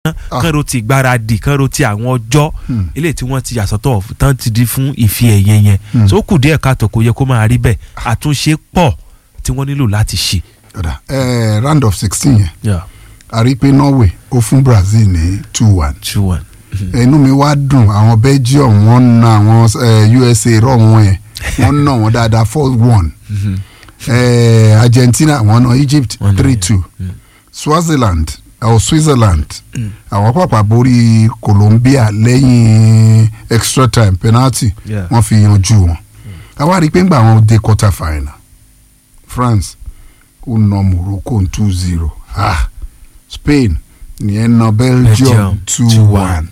kán ro ti ìgbáradì kán ro ti àwọn ọjọ́ Hmm. eléyìí tí wọ́n ti yàsọ́tọ̀ tán ti di fún ìfi ẹ̀yẹ yẹn Hmm. so ó kù díẹ̀ káàtó kò yẹ kó máa rí bẹ́ẹ̀ àtúnṣe pọ̀ tí wọ́n nílò láti ṣe. Ọ̀dà, eh, round of sixteen yẹn Yeah. a rí i pé Norway ó fún Brazil ní two one two one. inú mi wá dùn àwọn Belgium wọ́n na àwọn eh, USA rọ̀ wọ́n yẹn wọ́n nà wọ́n dáadáa four one eh, Argentina wọ́n na Egypt Wọ́n nà three yẹn. two Swaziland or Switzerland àwọn pàpà borí Colombia lẹ́yìn extra time penalty Yeah. wọ́n fi yanjú wọn àwa rí i pé ńgbà wọn dé quarter final France ó na Morocco two zero ah Spain nìyẹn na Belgium Belgium two 2-1. one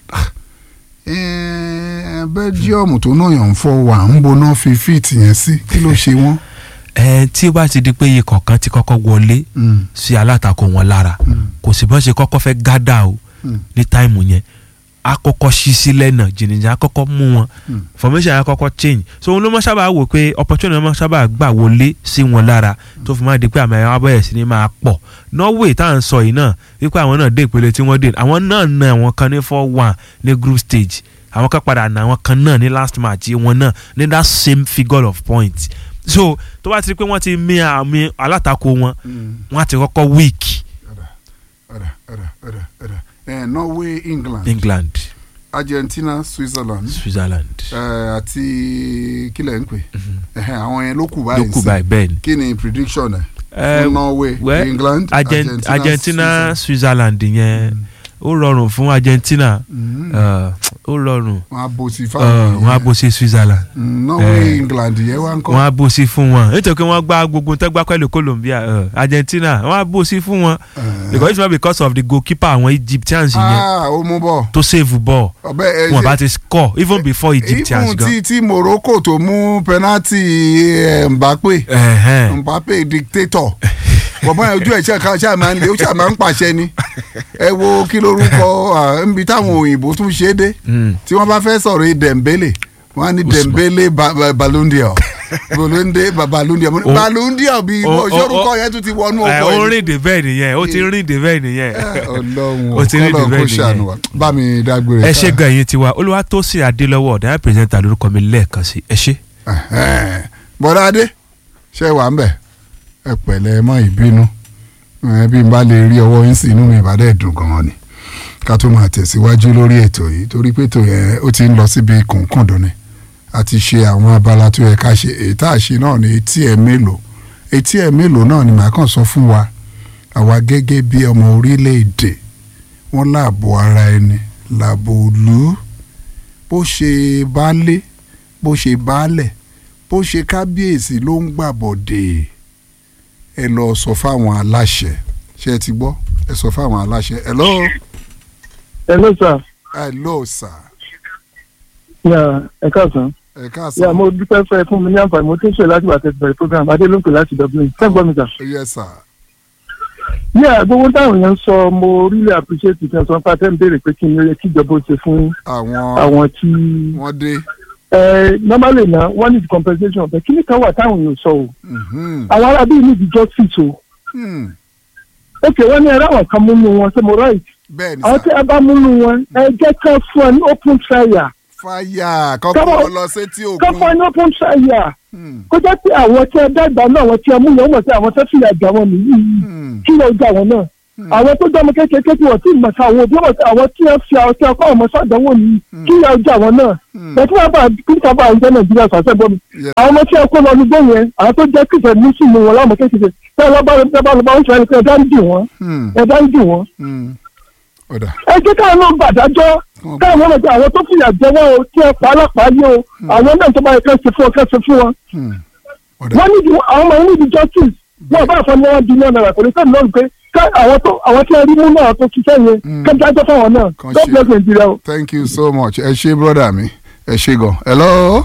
Eh, Belgium tó náà yàn ń fọ wà ń bo náà fi fíìtì yẹn sí kí ló ṣe wọ́n. ẹ tí ó bá ti di pé iye kọ̀ọ̀kan ti kọ́kọ́ wọlé Mm, sí alátakò wọn lára mm, kò sì bọ́n ṣe kọ́kọ́ fẹ́ gádà o mm, ní táìmù yẹn akọ́kọ́ ṣí sílẹ̀ náà jìnnìjà akọ́kọ́ mú wọn mm. formation yẹn akọ́kọ́ change so òun ló mọ́ sábà wò pé opportunity wọn mọ́ sábà gbà wọlé sí wọn lára tó fi máa di pé àmì àwọn abẹ́rẹ́ sí ni máa pọ̀ Norway tá à ń sọ yìí náà wípé àwọn náà dé ìpele tí wọ́n dé àwọn náà na àwọn kan ní four one ní group stage àwọn kan padà na àwọn kan náà ní last match wọn náà ní that same figure of points so tó bá ti rí pé wọ́n ti mí àmì alátakò wọn Mm. wọ́n á ti kọ́kọ́ weak Ọ̀dà, ọ̀dà, ọ̀dà, ọ̀dà, ọ̀dà. Eh, Norway England England Argentina Switzerland Switzerland eh, àti kílẹ̀ ń pè Ẹhẹ́, àwọn yẹn ló kù ló báyìí kù sí. báyìí bẹ́ẹ̀ ni. kí ni prediction ẹ̀ Eh, fún Norway well, England Argent- Argentina Switzerland. Switzerland yẹn ó rọrùn fún Argentina Mm. eh, ó rọrùn wọn á bó sí eh, fáwọn wọ́n á bó sí Switzerland Mm, Norway eh, England yẹn wá ń kọ́ wọ́n á bó sí fún wọn nítorí pé wọ́n gbá gbogbo tẹ́gbá pẹ̀lú Colombia eh, Argentina wọ́n á bó sí fún wọn Eh, because it's not because of the goalkeeper àwọn Egyptians yẹn ah ó mú bọ̀ tó save ball ọbẹ̀ ẹ wọn ṣe- bá ti score even before Egyptians even gan. tí tí Morocco tó mú penalty eh, Mbappe Ẹ̀hẹ́n. Mbappe dictator bọ̀bọ́n yẹn ojú ẹ̀ ṣe ká ṣáà máa ń lé ó ṣáà máa ń pàṣẹ ni ẹ wo kí lorúkọ ah, níbi táwọn òyìnbó tún ṣe é dé Mm. tí wọ́n bá fẹ́ sọ̀rọ̀ yìí Dembele wọ́n á ní Usman. Dembele ba- ba- Ballon d'Or Ballon d'Or ba- Ballon d'Or Mo ní O- Ballon d'Or bí o- o- òṣèrúkọ o- yẹn tún ti wọnú Eh, ọkọ ó ẹ̀ rìn dé bẹ́ẹ̀ nìyẹn ó ti rìn dé bẹ́ẹ̀ nìyẹn. Ọlọ́run ó ti rí kọ́lọ̀ the kó bed ṣàánú nìyẹn. wa bá mi dágbére ẹ ká. ṣe gan ẹ̀yin tiwa Olúwatósìn Adélọ́wọ̀ ọ̀dà pírẹsẹ̀ntà lórúkọ mi lẹ́ẹ̀kan sí ẹ ṣé. Ẹ̀hẹ́n. bọ́dá adé ṣe wà ń bẹ̀ ẹ pẹ̀lẹ́ ẹ mọ́ ìbínú ẹ bí n bá lè rí ọwọ́ yín sí inú mi ìbàdàn ẹ̀dùn gan-an ni ká tó máa tẹ̀síwájú lórí ètò yìí torí pé ètò yẹn ó ti ń lọ síbi kùnkùndùn ni a ti ṣe àwọn abala tó yẹ ká ṣe èyí tá a ṣe náà ní etí ẹ̀ mélòó etí ẹ̀ mélòó náà ni màá kàn sọ fún wa àwa gẹ́gẹ́ bí ọmọ orílẹ̀-èdè wọ́n láàbò ara ẹni láàbò òlú bó ṣe baálé bó ṣe baálẹ̀ bó ṣe kábíyèsí ló ń gbàbọ̀dé ẹ lọ sọ fáwọn aláṣẹ ṣé ẹ ti gbọ́ ẹ sọ fáwọn aláṣẹ hello hello sir hello sir ya ẹ káàsán ẹ ya káàsán mo dúpẹ́ fẹ́ fún mi ní àǹfààní mo tún ṣe láti wà tẹ̀sí bẹ̀rẹ̀ program adé ló ń pè láti dublin sẹ́gbọ́n mi sà. yes sir ya gbogbo táwọn èèyàn ń sọ mo really appreciate ìfẹ́ sọ pé àtẹ́ ń béèrè pé kí ni ó yẹ kí ìjọba ó ṣe fún àwọn àwọn tí wọ́n dé ẹ normally na one is compensation but kí ni kan wà táwọn èèyàn sọ o mhm, àwọn arábí ní ìdí justice o hmm, ok wọ́n ní ẹ̀rọ àwọn kan múnú wọn ṣé mo right bẹ́ẹ̀ ni àwọn tí sir a bá múnú wọn ẹ jẹ́ ká fún ẹ ní open trial fáyà kọ́kọ́ Come on. lọ sétí ká fún ẹ òkun ní open trial Hmm, kó jẹ́ pé àwọn tí ẹ dàgbà náà àwọn tí ẹ mú yẹn wọ́n mọ̀ sí àwọn tó fìyà jà wọn nìyí hmm, kí ló jà wọn náà àwọn tó jọmọ kékeré tí wọn ti mọ̀ sí àwọn òbí wọn àwọn tí wọn fi àwọn tí wọn kọ́ ọmọ sọ́dọ̀wọ́ nìyí kí ló jà wọn náà hmm, bẹ́ẹ̀ tí wọ́n bá kí wọ́n bá ìjọ nàìjíríà sàṣẹ bọ́ mi Yeah. àwọn ọmọ tí wọn kó lọ ní gbóyè àwọn tó jẹ́ kìfẹ́ nísìnyí wọn láwọn kékeré tí wọn bá lọ bá lọ bá ń sọ ẹni pé ẹ̀dá ń dì wọ́n hmm, ẹ̀dá ń dì wọ́n hmm. ọ̀dà ẹ jẹ́ káwọn náà gbàdájọ́ káwọn náà gbà àwọn tó fìyà jẹ wọn o tí ẹ pa alápàá yé o àwọn náà tó bá yẹ ká ṣe fún ọ ká ṣe fún wọn hmm, ọ̀dà wọ́n níbi àwọn ọmọ yẹn níbi justice wọ́n bá fọ́ ní wọ́n di ní ọ̀nà rẹ̀ kò ní sẹ́ni lọ́rùn pé ká àwọn tó àwọn tí wọ́n rí mú náà tó ṣiṣẹ́ yẹn Mm. ká dájọ́ fáwọn náà Kan God ṣe. bless Nigeria o. thank you so much ẹ ṣé brother mi ẹ ṣé gan hello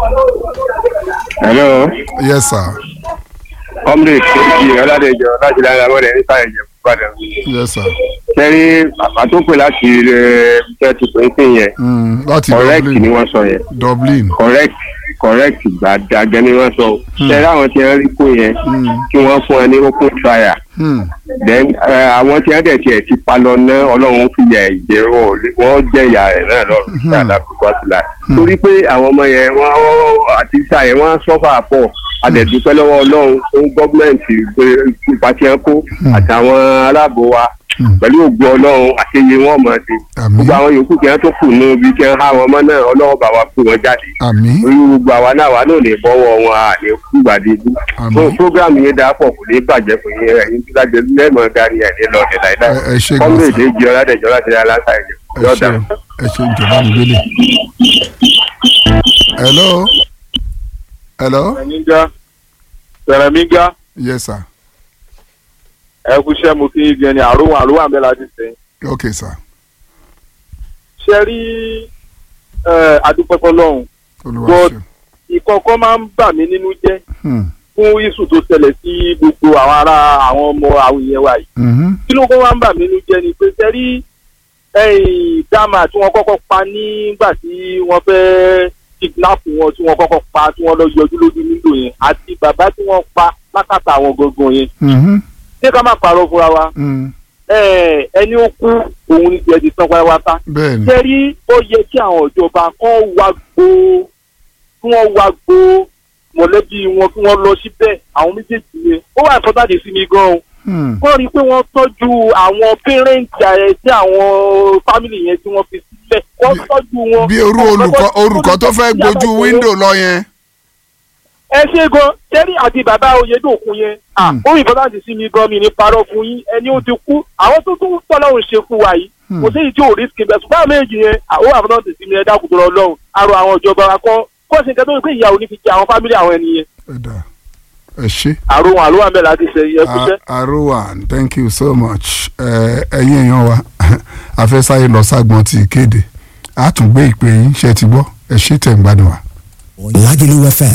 hello yes sir comrade kejì ọládẹjọ láti lára wọlé nípa ẹ̀jẹ̀ ìbàdàn yes sir sẹ́rí bàbá tó pè láti ẹ̀ ṣe ti pè é sí yẹn hmm, láti correct Dublin ni wọ́n sọ yẹn Dublin correct correct gbàdàgẹ́ ni wọ́n sọ ṣẹ́rí àwọn tí wọ́n rí kó yẹn kí wọ́n fún ẹ ní open trial Hmm. then eh, àwọn tí wọ́n dẹ̀ tiẹ̀ ti pa lọ ná ọlọ́run fi yà ìjẹ́ wọn wọ́n jẹ́ ìyá rẹ̀ náà lọ́rùn sí àdàkùkọ sílá torí pé àwọn ọmọ yẹn wọ́n wọ́n- àti sáà yẹn wọ́n sọ́fà pọ̀ adẹ̀dúpẹ́ lọ́wọ́ ọlọ́run fún gọ́ọ̀mẹ̀ntì pé ipa tí wọ́n kó àtàwọn aláàbò wa pẹ̀lú ògbó ọlọ́run àṣeyẹ wọn mọ̀ sí Àmín. gbogbo àwọn yòókù kí wọ́n tó kù nù bí kí wọ́n há wọn mọ́ náà ọlọ́wọ́ bá wa pè wọ́n jáde àmín orí gbogbo àwa náà wà náà lè bọ́wọ́ wọn à lè kú gbàdébú Àmín. fún fúgàmù yẹn dáa pọ̀ kò ní bàjẹ́ fún yín ẹ̀yin tí lájẹ lẹ́mọ̀ dání ẹ̀ ní lọ́ọ̀dẹ̀ láìláì Ẹ- ẹ ṣé gan-an, kọ́mílẹ̀dẹ̀ jẹ́ ọ̀làdẹ̀jọ́ láti rí aláǹtà ẹ̀jẹ̀ ẹ yọ̀ọ̀dà. ṣe ẹ ṣe ìjọba mi gbélé. hello hello Sẹ̀mígá Sẹ̀mígá yes sir ẹ kú iṣẹ́ mo kí yín gan ni àrùn àrùn àmì láti sẹ́yìn. okay sir ṣe rí adúpẹ́pẹ́ lọ́hùn olúwa God. ṣe ìkọ̀kọ̀ máa ń bà mí nínú jẹ́ Hmm. fún iṣu tó ṣẹlẹ̀ sí gbogbo àwọn ará àwọn ọmọ àwọn èèyàn wa yìí. Mhm. kí ló kọ́ máa ń bà mí nínú jẹ́ ni pé ṣe rí ẹ̀yìn dáàmà tí wọ́n kọ́kọ́ pa nígbà tí wọ́n fẹ́ kidnap wọn tí wọ́n kọ́kọ́ pa tí wọ́n lọ yọjú lójú nílò yẹn àti bàbá tí wọ́n pa lákàtà àwọn gangan yẹn Mhm. ṣé ká má parọ́ fúnra wa Hmm. ẹ ẹni ó kú òun ní tiẹ̀ ti tán pátápátá. bẹ́ẹ̀ ni Jẹ́rí ó yẹ kí àwọn ìjọba kan wá gbó kí wọ́n wá gbó mọ̀lẹ́bí wọn kí wọ́n lọ síbẹ̀ àwọn méjèèjì yẹn. Ó wà ìfọ́tàdé sí mi gan-an. Hmm. Wọ́n rí i pé wọ́n tọ́jú àwọn pẹ́rẹ́ǹtì ẹ̀ tí àwọn fámìlì yẹn tí wọ́n fi sílẹ̀. Wọ́n tọ́jú wọn. bí orú olùkọ́ olùkọ́ tó fẹ́ gbójú wíńdò lọ yẹn. ẹ ṣe gan jẹ́rí àti bàbá oyedokun yẹn Hmm. ó ìfọ́tàdé sí mi gan mi ní parọ́ fún yín ẹni ó ti kú àwọn tó tún tọ́lọ́run ṣe fún wa yìí kò sí èyí tí ò rí skin bẹ́ẹ̀ ṣùgbọ́n àwọn méjì yẹn àwọn àfọ́tàdé sí mi ẹ dákun tó lọ lọ́hùn arọ àwọn ìjọba wa kọ́ kó sì ń kẹ́ tó ń pè ìyàwó ní fi jẹ àwọn fámìlì àwọn ènìyàn ẹ dà ẹ ṣe. àrò wọn àlọ́ àmì láti ṣe yẹ kúṣẹ́. Arowan thank you so much Ẹ, ẹ̀yin èèyàn wa afẹ́sáyé lọ ságbọ́n ti ìkéde a tún gbé ìpè yín ṣe ti gbọ́ ẹ ṣe tẹ̀ ń gbádùn wa. Lagelu FM